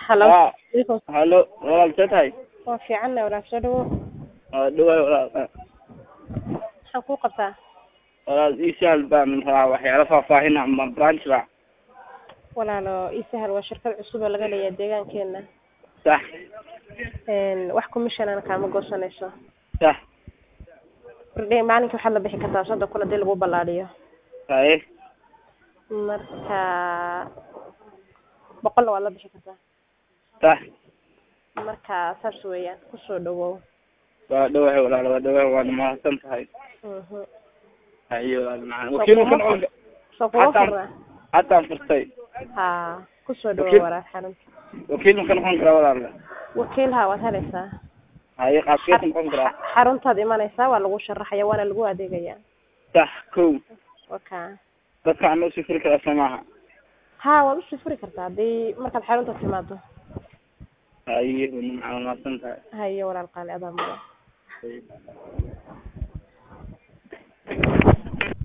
Hello. Ah, Iiko. hallo walaal see tahay Waa fiicanna walaal soo dhawo. waa dhawaay walaal Maxaan kuu qabtaa? walaal ii sahal baan rabaa waxyaalo faahfaahin ah ma branch ba Walaalo ii sahal waa shirkad cusub oo laga leeyahay deegaankeena. sax Een wax commission aan kaama goosanayso. sax Bardhay maalinka waxaad la bixi kartaa soddon kun haddii lagu ballaadhiyo. haye Marka boqolna waad la bixi kartaa. sax Marka saas weeyaan kusoo dhawow. waa dhawaay walaal waa dhawaay waana mahadsan tahay Mhm. haye walaal macaan wakiil ma ka noqon ka- Soo kuwa Hataan- furna. hataan furtay Ha, kusoo dhawow Wakiil- walaal xarunta. wakiil ma ka noqon karaa walaal Wakiilha waad helaysaa. haye qaabkee ka noqon karaa Xaruntaad imanaysaa waa lagu sharaxaya waana lagu adeegayaa. sax kow Waka. dadka aan usii furi karaa soo maaha Ha, waad usii furi kartaa haddii markaad xarunta timaado. haye waa macaan waa mahadsan tahay hayo walaal qaali adaa mudan Haye.